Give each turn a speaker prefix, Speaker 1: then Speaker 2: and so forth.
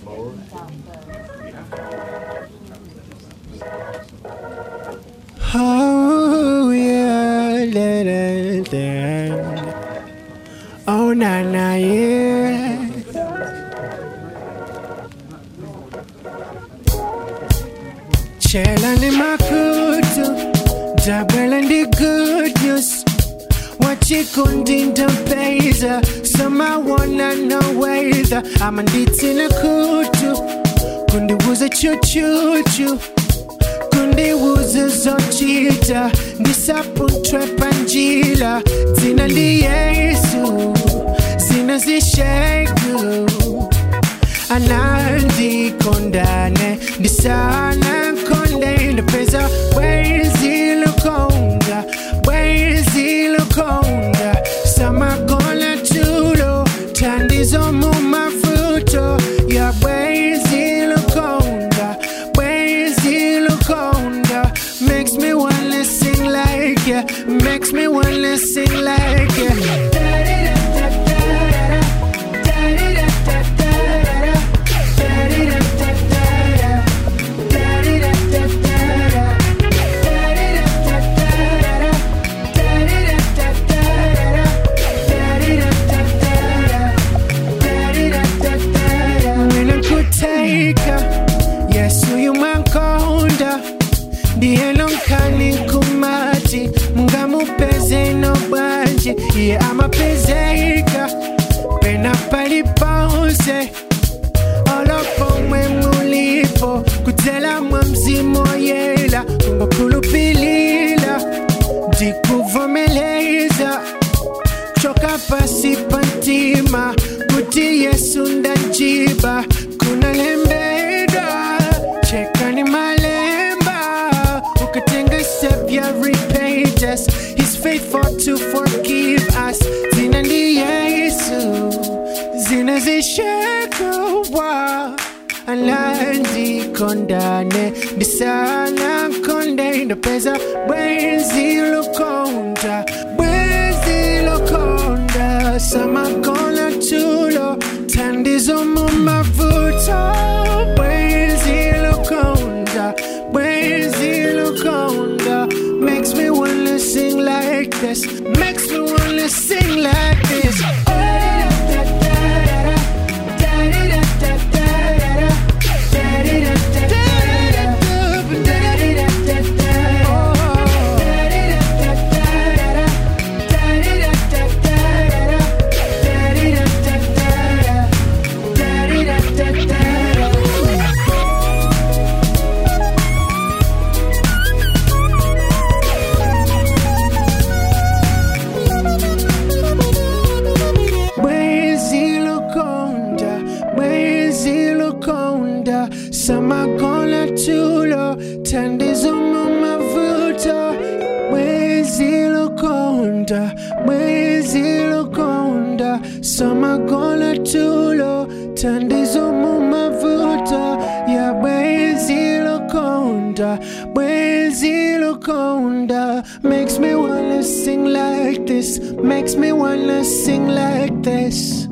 Speaker 1: Oh yeah, da, da, da. oh na na yeah. Chela ni makutu, dabwela ndi good news. Wachikundi ndampeza, sama wana no weather. Ama nditi na kutu, kundiwuza chuchuchu. kundiwuza zochita ndisapunthwepa njila dzina ndi yesu zina zishegu anandikondane ndisana nkonde ndapeza bwezi lukonda bwezi lukonda samakola tulo tandizo mu mafuto ya bwezi lukonda bwezi lukonda makes me wanna sing like ya makes me wanna sing like ya ninakuteka yesu yumankonda ndiye lonkani kumati mungamupeze no bwanje iye amapezeka pena paliponse olopomwe mulipo kudzela mwa mzimu yela kungokhulupilila ndikuvomeleza kuchoka pasi pantima kuti yesu ndajiba kunalembedwa chekani malemba ukatenga step ya repent us he's faithful to forgive us zina ndi yesu zina zishekuwa alandikondane ndisana nkonde ndapeza bwenzi lukonda bwenzi lukonda samakona tulo tandizo mu mavuto bwenzi lukonda bwenzi lukonda makes me wanna sing like this makes me wanna sing like this Bwezi lukonda, bwezi lukonda, samakola tulo, tandizo mu mavuto. Bwezi lukonda, bwezi lukonda, samakola tulo, tandizo mu mavuto. Ya bwezi lukonda, bwezi lukonda, makes me wanna sing like this, makes me wanna sing like this.